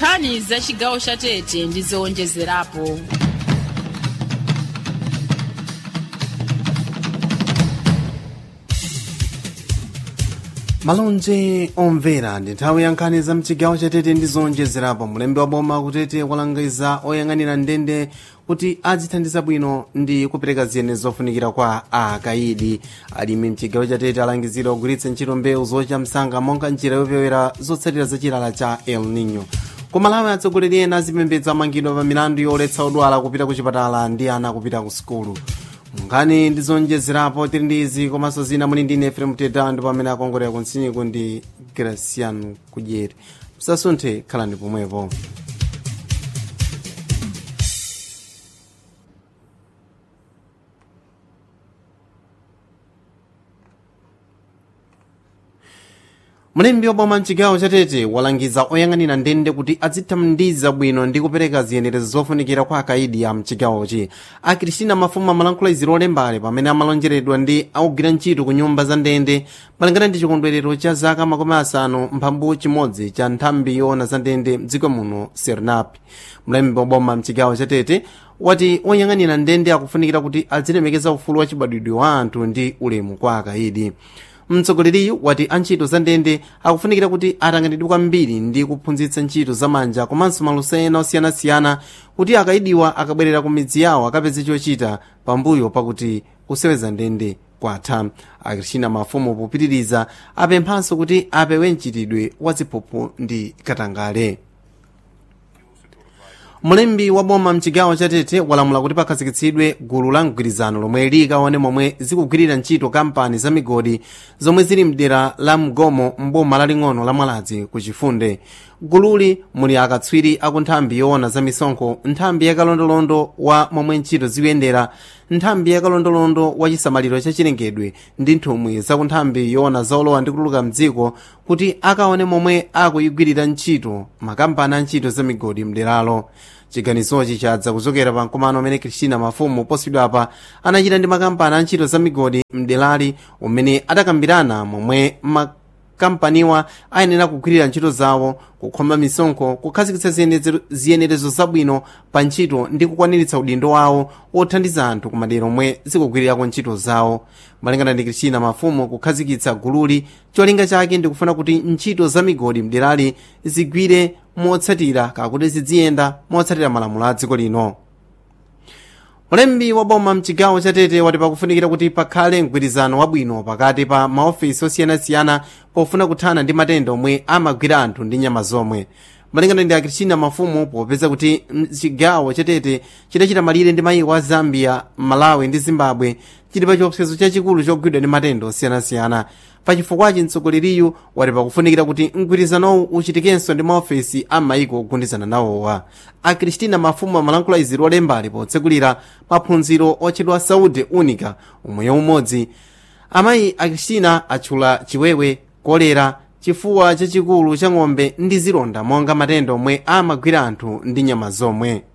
nkhani za chigawo cha tete ndi zowonjezerapo malonje omvera ndi nthawi ya nkhani za mchigawo chatete ndi zowonjezerapo mulembi wa boma kutete walangiza oyang'anira ndende kuti adzithandiza bwino ndi kupereka ziyene zofunikira kwa akayidi alimi mchigawo chatete alangizidwa kugwiritsa ntchito mbewu zocha msanga monga njira yopewera zotsatira za chilala cha el nino kumalawi atsogoleri ena azipembedza amangidwa pa milandu yoletsa odwala kupita ku chipatala ndi ana kupita ku sukulu nkhani ndi zowonjezerapo tili ndi izi komanso zina muli ndi efrem teta ndipo amene akongolera kunsiniko ndi graciano kudyeri musasunthe khalani pomwepo mlembi waboma mchigawo chatete walangiza oyang'anira ndende kuti adzithandiza bwino ndi kupereka ziyenerezo zofunikira kwa akaidi a mchigawochi akristina mafumu amalankhula izi lolembale pamene amalonjeredwa ndi akugwira ntchito ku nyumba za ndende malingana ndi chikondwerero cha zaka makumi asanu mphambu chimodzi cha nthambi yoona za ndende mdziko muno sernap mlembi waboma mchigawo chatete wati oyang'anira ndende akufunikira kuti azilemekeza ufulu wa chibadwidwe wa anthu ndi ulemu kwa akaidi mtsogoleriyu wati antchito za ndende akufunikira kuti atang'anidwe kwambiri ndi kuphunzitsa ntchito zamanja komanso maluso ena osiyanasiyana kuti akayidiwa akabwerera ku midzi yawo akapeze chochita pambuyo pakuti kuseweza ndende kwatha akristina mafumu popitiriza apemphanso kuti apewe mchitidwe wa ziphuphu ndi katangale mlembi wa boma mchigawo chatete walamula kuti pakhazikitsidwe gulu la mgwirizano lomwe likaone momwe zikugwirira ntchito kampani za migodi zomwe zili mdera la mgomo mboma laling'ono la mwaladzi ku chifunde gululi muli akatswiri aku nthambi yoona za misonkho nthambi yakalondolondo wa momwe ntchito zikuyendera nthambi yakalondolondo wa chisamaliro cha chilengedwe ndi nthumwi za ku nthambi yoona zaolowa ndi kutuluka mdziko kuti akaone momwe akuyigwirira ntchito makampani a ntchito za migodi mderalo chiganizochi chadza kuchokera pa mkumano amene kristina mafumu posachedwapa anachita ndi makampani a ntchito za migodi mdelali umene adakambirana momwe makampaniwa ayenera kugwirira ntchito zawo kukhoma misonkho kukhazikitsa ziyenerezo zabwino pa ntchito ndi kukwaniritsa udindo wawo wothandiza anthu ku madera omwe zikugwirirako ntchito zawo malingana ndi kristina mafumu kukhazikitsa gululi cholinga chake ndikufuna kuti ntchito za migodi mderali zigwire motsatira kakuti ziziyenda motsatira malamulo a dziko lino mlembi wa boma mchigawo chatete wati pakufunikira kuti pakhale mgwirizano wabwino pakati pa maofisi osiyanasiyana pofuna kuthana ndi matenda omwe amagwira anthu ndi nyama zomwe malingana ndi akristina mafumu popeza kuti chigawo chatete chidachita malire ndi mayiko a zambia malawi ndi zimbabwe chili pa chiopsezo chachikulu chogwidwa ndi matenda osiyanasiyana pachifukwachi mtsogoleriyu wati pakufunikira kuti mgwirizanowu uchitikenso ndi maofesi a mayiko ogundizana nawowa akristina mafumu amalankhula izi lolembali potsekulira maphunziro otchedwa saúde única umoyo umodzi amayi akristina atchula chiwewe kolera chifuwa chachikulu cha ng'ombe ndi zilonda monga matenda omwe amagwira anthu ndi nyama zomwe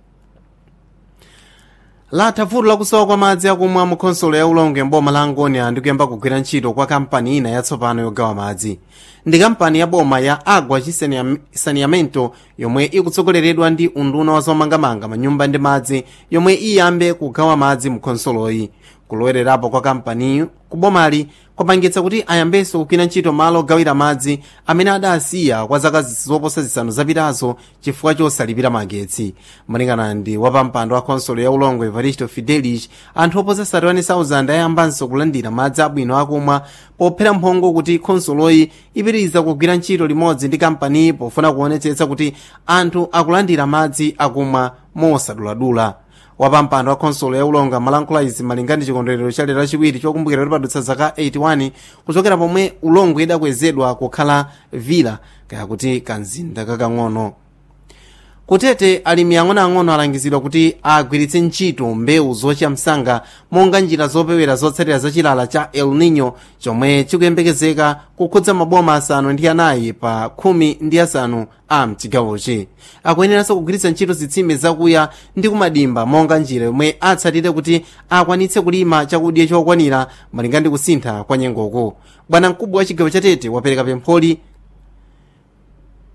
latha vuto lakusowa kwa madzi akumwa mu khonsolo ya ulonge mboma la angonia ndi kuyamba kugwira ntchito kwa kampani ina yatsopano yogawa madzi ndi kampani ya boma ya agua saneamento yomwe ikutsogoleredwa ndi unduna wa zomangamanga manyumba ndi madzi yomwe iyambe kugawa madzi mu khonsoloyi kulowererapo kwa kampaniyo kubomali kwapangitsa kuti ayambenso kugwira ntchito malo ogawira madzi amene adasiya kwa zaka zoposa zisanu zapitazo chifukwa chosalipira magetsi malingana ndi wapampando wa khonsolo ya ulongo evaristo fidelis anthu oposa 31,000 ayambanso kulandira madzi abwino akumwa pophera mphongo kuti khonsoloyi ipitiriza kugwira ntchito limodzi ndi kampaniyi pofuna kuonetsetsa kuti anthu akulandira madzi akumwa mosaduladula wapampando wa khonsolo ya ulonga malankhula izi malinga ndi chikondwerero cha lero lachiwiri chokumbukira kuti padutsa zaka 81 kuchokera pomwe ulongo idakwezedwa kukhala vila kaya kuti kanzinda kakang'ono kutete alimi ang'onoang'ono alangizidwa kuti agwiritse ntchito mbewu zocha msanga monga njira zopewera zotsatira za chilala cha el nino chomwe chikuyembekezeka kukhudza maboma asanu ndi anayi pa khumi ndi asanu a mchigawochi akuyeneranso kugwiritsa ntchito zitsime zakuya ndi kumadimba monga njira yomwe atsatire kuti akwanitse kulima chakudya chokwanira malinga ndi kusintha kwa nyengoko bwana mkubwa wa chigawo chatete wapereka pempholi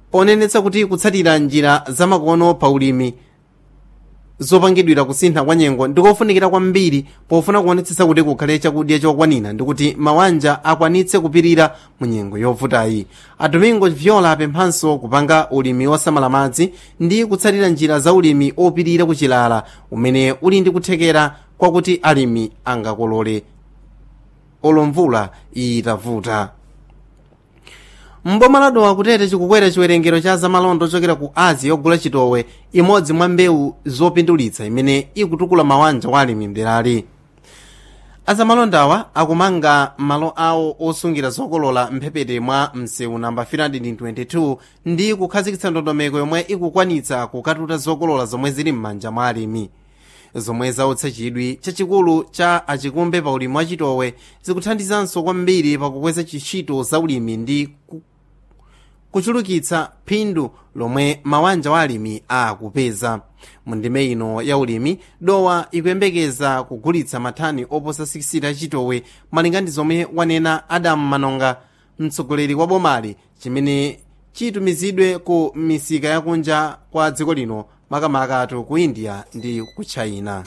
ponenetsa kuti kutsatira njira zamakono pa ulimi zopangidwira kusintha kwa nyengo ndikofunikira kwambiri pofuna kuonetsetsa kuti kukhale chakudya chokwanira ndikuti mawanja akwanitse kupirira mu nyengo yovutayi adomingo viola apemphanso kupanga ulimi wosamala madzi ndi kutsatira njira za ulimi opirira kuchilala umene uli ndi kuthekera kwakuti alimi angakolole olomvula itavuta mboma ladowa kutete chikukwera chiwerengero cha zamalonda ochokera ku azi yogula chitowe imodzi mwa mbewu zopindulitsa imene ikutukula mawanja kwa alimi mderali azamalondawa akumanga malo awo osungira zokolola mphepete mwa msewu namba 322 ndi kukhazikitsa ndondomeko yomwe ikukwanitsa kukatuta zokolola zomwe zili m'manja mwa alimi zomwe zautsa chidwi chachikulu cha achikumbe pa ulimi wa chitowe zikuthandizanso kwambiri pakukweza ntchito za ulimi ndi ku kuchulukitsa phindu lomwe mawanja wa alimi akupeza mu ndime ino ya ulimi dowa ikuyembekeza kugulitsa mathani oposa 60 achitowe malinga ndi zomwe wanena adamu manonga mtsogoleri wa bomali chimene chitumizidwe ku misika yakunja kwa dziko lino makamakatu ku india ndi ku china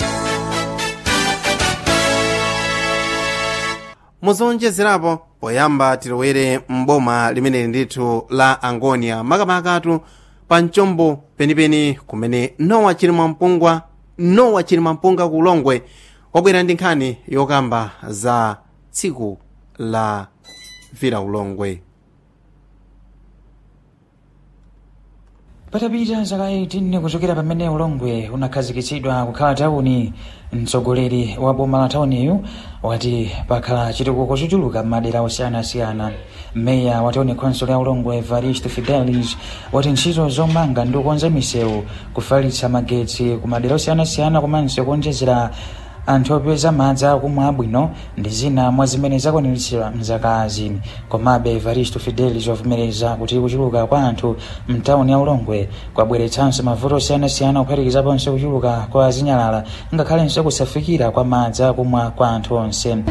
muzonjezerapo poyamba tilowere mboma limeneli ndithu la angonia makamakatu pa mchombo penipeni kumene nowa chilimwa mpungwa nowa chilimwa mpunga ku ulongwe wabwera ndi nkhani yokamba za tsiku la vira ulongwe patapita zaka 18 kuchokera pamene ulongwe unakhazikitsidwa kukhala tauni mtsogoleri wa boma la tauniyu wati pakhala chitukuko chochuluka m'madera osiyanasiyana meya wa tauni council ya ulongwe evaristo fidelis wati ntchito zomanga ndi kukonza misewu kufalitsa magetsi ku madera osiyanasiyana komanso kuonjezera anthu opeza madzi akumwa abwino ndi zina mwa zimene zakwaniritsidwa mzakazi komabe evaristo fidelis wavomereza kuti kuchuluka kwa anthu mtawuni ya ulongwe kwabweretsanso mavuto osiyanasiyana kuphatikizaponso kuchuluka kwa zinyalala ngakhalenso kusafikira kwa madzi akumwa kwa anthu onse